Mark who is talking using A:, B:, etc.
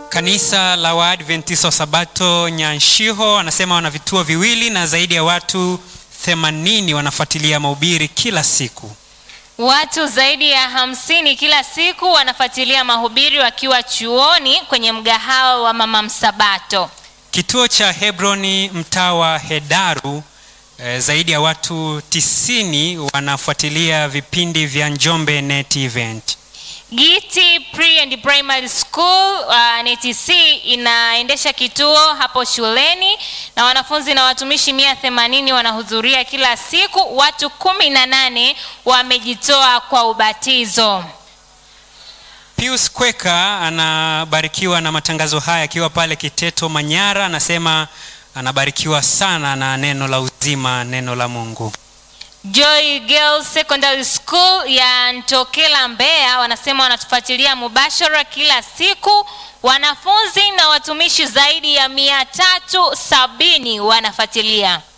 A: Kanisa la Waadventista wa Sabato Nyanshiho anasema wana vituo viwili na zaidi ya watu 80 wanafuatilia mahubiri kila siku.
B: Watu zaidi ya hamsini kila siku wanafuatilia mahubiri wakiwa chuoni kwenye mgahawa wa Mama Msabato.
A: Kituo cha Hebroni mtaa wa Hedaru eh, zaidi ya watu 90 wanafuatilia vipindi vya Njombe Net Event.
B: Giti Pre and Primary School uh, NTC inaendesha kituo hapo shuleni na wanafunzi na watumishi mia themanini wanahudhuria kila siku. Watu kumi na nane wamejitoa kwa ubatizo.
A: Pius Kweka anabarikiwa na matangazo haya akiwa pale Kiteto Manyara, anasema anabarikiwa sana na neno la uzima, neno la Mungu.
B: Joy Girls Secondary School ya Ntokela Mbeya wanasema wanatufuatilia mubashara kila siku. Wanafunzi na watumishi zaidi ya mia tatu sabini wanafuatilia.